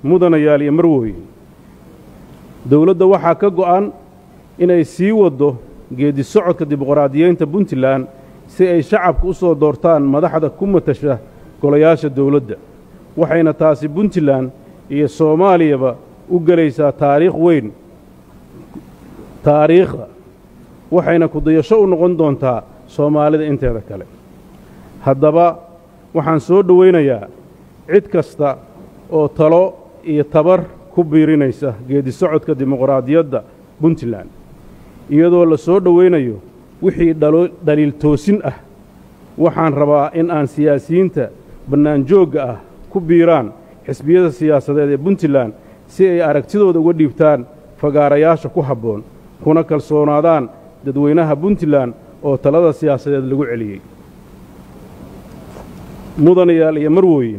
mudanayaal iyo marwooyin dowladda waxaa ka go'an inay sii waddo geeddi socodka dimuqraadiyeynta puntland si ay shacabka u soo doortaan madaxda ku matasha golayaasha dowladda waxayna taasi puntland iyo soomaaliyaba u gelaysaa taariikh weyn taariikhda waxayna kudayasho u noqon doontaa soomaalida inteeda kale haddaba waxaan soo dhowaynayaa cid kasta oo talo iyo tabar ku biirinaysa geeddi socodka dimuqraadiyadda puntland iyadoo la soo dhowaynayo wixii dhaliil toosin ah waxaan rabaa in aan siyaasiyiinta bannaanjoogga ah ku biiraan xisbiyada siyaasadeed ee puntland si ay aragtidooda uga dhiibtaan fagaarayaasha ku habboon kuna kalsoonaadaan dadweynaha puntland oo talada siyaasadeed lagu celiyey mudanayaal iyo marwooyin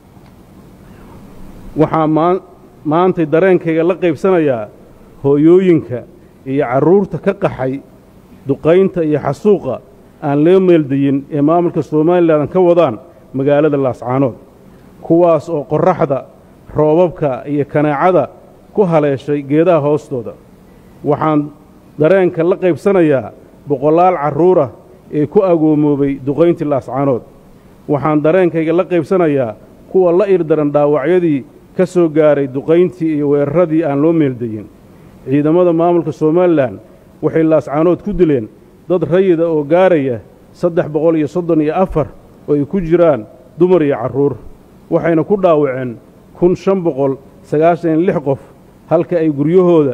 waxaa maantay dareenkayga la qaybsanayaa hooyooyinka iyo carruurta ka qaxay duqaynta iyo xasuuqa aan loo meeldayin ee maamulka somalilan ka wadaan magaalada laascaanood kuwaas oo qorraxda roobabka iyo kanaacada ku haleeshay geedaha hoostooda waxaan dareenka la qaybsanayaa boqolaal carruurah ee ku agoomoobay duqayntii laascaanood waxaan dareenkayga la qaybsanayaa kuwa la irdaran dhaawacyadii ka soo gaaray duqayntii iyo weeraradii aan loo meeldayin ciidamada maamulka somalilan waxay laascaanood ku dileen dad rayida oo gaaraya saddex boqol iyo soddon iyo afar oo ay ku jiraan dumar iyo carruur waxayna ku dhaawaceen kun shan boqol sagaashan iyo lix qof halka ay guryahooda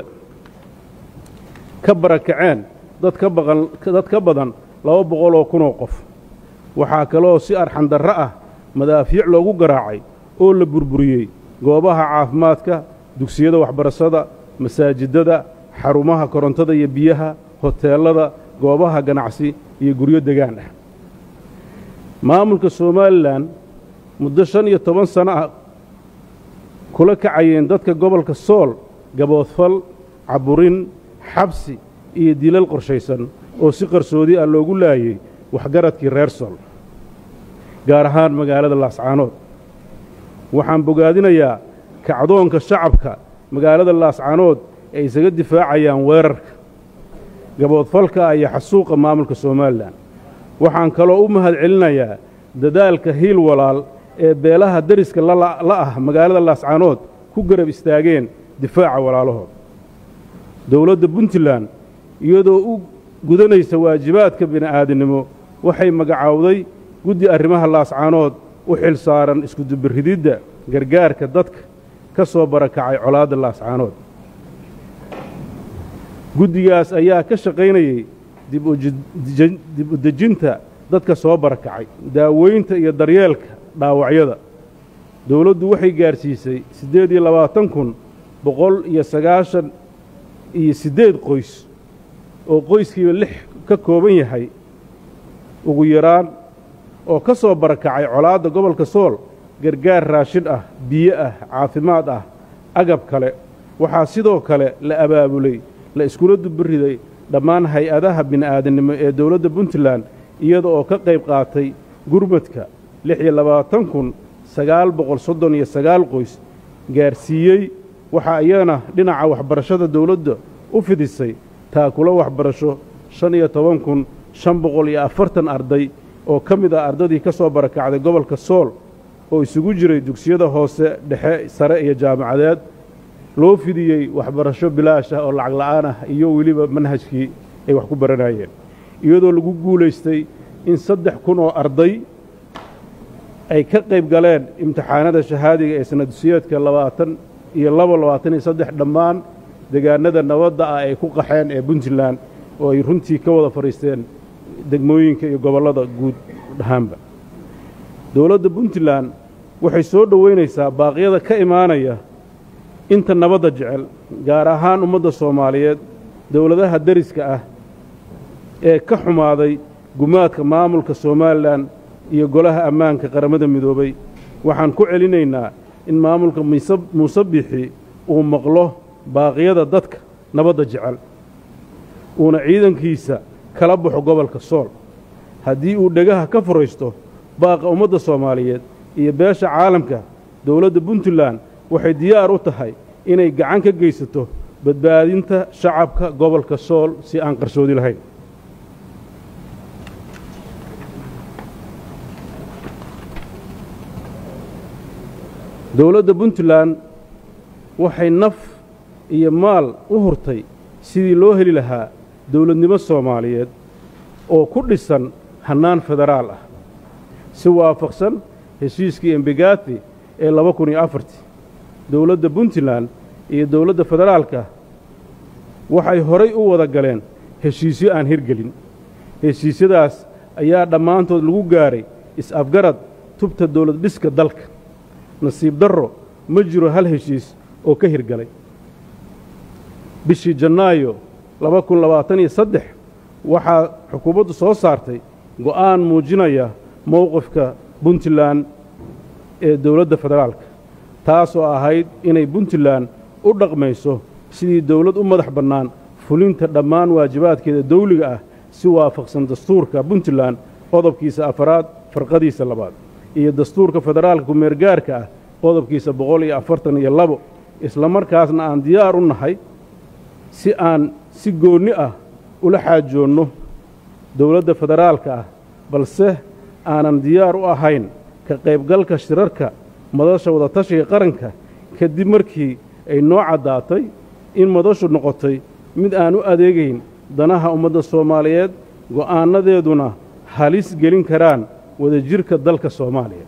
ka barakaceen dad ka baqan dad ka badan laba boqol oo kunoo qof waxaa kaloo si arxandarro ah madaafiic loogu garaacay oo la burburiyey goobaha caafimaadka dugsiyada waxbarashada masaajidada xarumaha korontada iyo biyaha hoteellada goobaha ganacsi iyo guryo degaan ah maamulka somalilan muddo shan iyo toban sano ah kula kacayeen dadka gobolka sool gaboodfal caburin xabsi iyo dilal qorshaysan oo si qarsoodi ah loogu laayey waxgaradkii reer sool gaar ahaan magaalada laascaanood waxaan bogaadinayaa kacdoonka shacabka magaalada laascaanood ay isaga difaacayaan weerarka gaboodfalka iyo xasuuqa maamulka somalilan waxaan kaloo u mahad celinayaa dadaalka hiil walaal ee beelaha deriska la ah magaalada laascaanood ku garab istaageen difaaca walaalahood dowladda puntland iyadoo u gudanaysa waajibaadka bini'aadinimo waxay magacaawday guddi arrimaha laascaanood u xil saaran iskudubirididda gargaarka dadka ka soo barakacay colaadda laascaanood guddigaas ayaa ka shaqaynayey dib u dejinta dadka soo barakacay daaweynta iyo daryeelka dhaawacyada dowladdu waxay gaadhsiisay siddeed iyo labaatan kun boqol iyo sagaashan iyo siddeed qoys oo qoyskiiba lix ka kooban yahay ugu yaraan oo ka soo barakacay colaadda gobolka sool gargaar raashin ah biyo ah caafimaad ah agab kale waxaa sidoo kale la abaabulay la iskula dubiriday dhammaan hay-adaha bini'aadanimo ee dowladda puntland iyada oo ka qayb qaatay gurmadka lix iyo labaatan kun sagaal boqol soddon iyo sagaal qoys gaarsiiyey waxaa iyana dhinaca waxbarashada dowladda u fidisay taakula waxbarasho shan iyo toban kun shan boqol iyo afartan arday oo ka mid ah ardadii ka soo barakacday gobolka sool oo isugu jiray dugsiyada hoose dhexe sare iyo jaamacadeed loo fidiyey waxbarasho bilaash ah oo lacag la'aan ah iyo weliba manhajkii ay wax ku baranayeen iyadoo lagu guulaystay in saddex kun oo arday ay ka qayb galeen imtixaanada shahaadiga ee sanadsiyeedka labaatan iyo labo labaatan iyo saddex dhammaan degaanada nabadda ah ay ku qaxeen ee puntland oo ay runtii ka wada fadhiisteen degmooyinka iyo gobollada guud ahaanba dowladda puntland waxay soo dhoweynaysaa baaqyada ka imaanaya inta nabadda jecel gaar ahaan ummadda soomaaliyeed dowladaha deriska ah ee ka xumaaday gumaadka maamulka somalilan iyo golaha ammaanka qaramada midoobay waxaan ku celinaynaa in maamulka muuse bixi uu maqlo baaqyada dadka nabadda jecel uuna ciidankiisa kala baxo gobolka sool haddii uu dhegaha ka furaysto baaqa ummadda soomaaliyeed iyo beesha caalamka dowladda puntland waxay diyaar u tahay inay gacan ka geysato badbaadinta shacabka gobolka sool si aan qarsoodi lahayn dowladda puntland waxay naf iyo maal u hurtay sidii loo heli lahaa dowladnimo soomaaliyeed oo ku dhisan hannaan federaal ah si waafaqsan heshiiskii embegati ee laba kun iyo afartii dowladda puntland iyo dowladda federaalka waxay horay u wada galeen heshiisyo aan hirgelin heshiisyadaas ayaa dhammaantood lagu gaaray is-afgarad tubta dowlad dhiska dalka nasiib darro ma jiro hal heshiis oo ka hirgalay bishii jannaayo laba kun labaatan iyo saddex waxaa xukuumaddu soo saartay go'aan muujinaya mowqifka puntland ee dowladda federaalka taasoo ahayd inay puntland u dhaqmayso sidii dowlad u madax bannaan fulinta dhammaan waajibaadkeeda dawliga ah si waafaqsan dastuurka puntland qodobkiisa afaraad farqadiisa labaad iyo dastuurka federaalka kumeergaarka ah qodobkiisa boqol iyo afartan iyo labo isla markaasna aan diyaar u nahay si aan si goonni ah ula xaajoonno dowladda federaalka ah balse aanan diyaar u ahayn ka qaybgalka shirarka madasha wadatashiga qaranka kadib markii ay noo caddaatay in madashu noqotay mid aan u adeegayn danaha ummadda soomaaliyeed go'aannadeeduna halis gelin karaan wadajirka dalka soomaaliya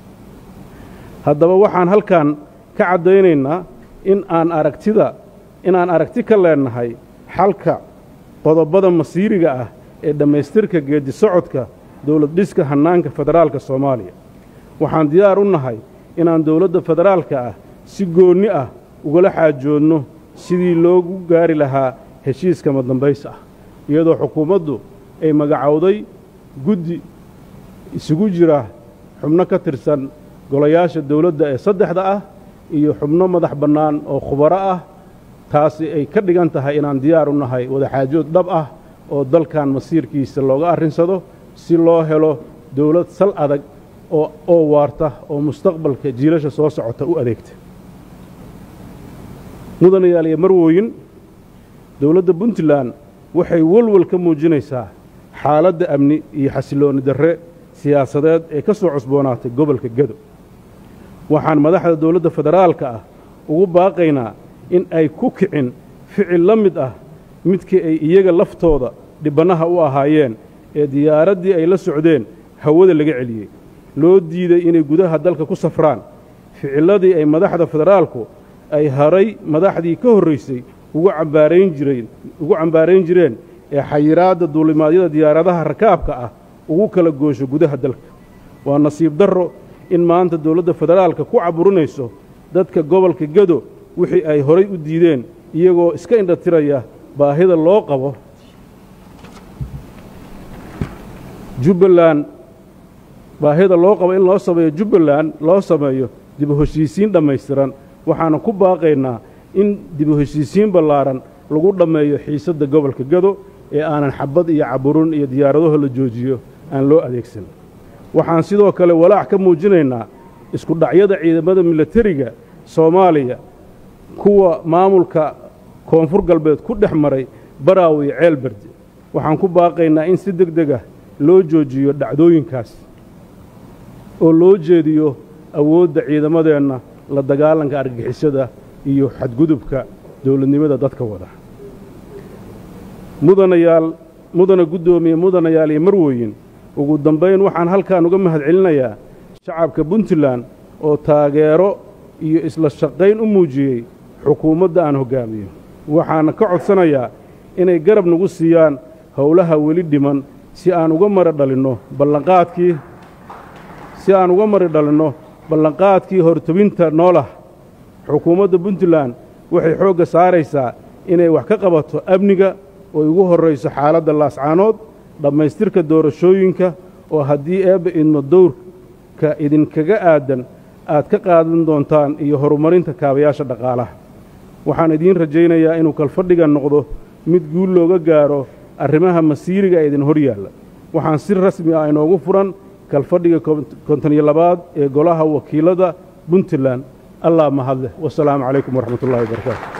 haddaba waxaan halkan ka caddaynaynaa in aan aragtida inaan aragti ka leennahay xalka qodobbada masiiriga ah ee dhammaystirka geeddi socodka dowlad dhiska hannaanka federaalka soomaaliya waxaan diyaar u nahay inaan dowladda federaalka ah si goonni ah ugala xaajoodno sidii loogu gaari lahaa heshiiska madambays ah iyadoo xukuumaddu ay magacowday guddi isugu jira xubno ka tirsan golayaasha dowladda ee saddexda ah iyo xubno madax bannaan oo khubaro ah taasi ay ka dhigan tahay inaan diyaar u nahay wadaxaajood dhab ah oo dalkan masiirkiisa looga arrinsado si loo helo dowlad sal adag oo oo waarta oo mustaqbalka jiilasha soo socota u adeegta mudanayaal iyo marwooyin dowladda puntland waxay walwal ka muujinaysaa xaaladda amni iyo xasiloonni darre siyaasadeed ee ka soo cusboonaatay gobolka gado waxaan madaxda dowladda federaalka ah ugu baaqaynaa in ay ku kicin ficil la mid ah midkii ay iyaga laftooda dhibbannaha u ahaayeen ee diyaaraddii ay la socdeen hawada laga celiyey loo diiday inay gudaha dalka ku safraan ficilladii ay madaxda federaalku ay haray madaxdii ka horraysay ugu cambaarayn jireen ugu cambaarayn jireen ee xayiraadda duulimaadyada diyaaradaha rakaabka ah ugu kala goosho gudaha dalka waa nasiib darro in maanta dowladda federaalka ku caburinayso dadka gobolka gado wixii ay horay u diideen iyagoo iska indhatiraya baahida loo qabo jubbaland baahida loo qabo in loo sameeyo jubbaland loo sameeyo dib u heshiisiin dhammaystiran waxaana ku baaqaynaa in dib u heshiisiin ballaaran lagu dhammeeyo xiisadda gobolka gado ee aanan xabad iyo caburin iyo diyaaradaho la joojiyo aan loo adeegsan waxaan sidoo kale walaac ka muujinaynaa isku dhacyada ciidamada milatariga soomaaliya kuwa maamulka koonfur galbeed ku dhex maray baraaw iyo ceel berde waxaan ku baaqaynaa in si deg deg ah loo joojiyo dhacdooyinkaas oo loo jeediyo awoodda ciidamadeenna la dagaalanka argagixisada iyo xadgudubka dowladnimada dadka wada mudanayaal mudana guddoomiye mudanayaal iyo marwooyin ugu dambayn waxaan halkan uga mahad celinayaa shacabka puntland oo taageero iyo isla shaqayn u muujiyey xukuumadda aan hoggaamiyo waxaana ka codsanayaa inay garab nagu siiyaan howlaha weli dhiman si aan uga mari dhalinno ballanqaadkii si aan uga mari dhalinno ballanqaadkii hortobinta noolah xukuumadda puntland waxay xoogga saaraysaa inay wax ka qabato amniga oo ugu horrayso xaaladda laascaanood dhammaystirka doorashooyinka oo haddii eebba idmo dowrka idinkaga aadan aad ka qaadan doontaan iyo horumarinta kaabayaasha dhaqaalaha waxaan idiin rajaynayaa inuu kalfadhigan noqdo mid guul looga gaaro arrimaha masiiriga ee idin hor yaalla waxaan si rasmi ah inoogu furan kalfadhiga konton iyo labaad ee golaha wakiilada puntland allah mahadleh wasalaamu calaykum waraxmat ullahi wabarakaatu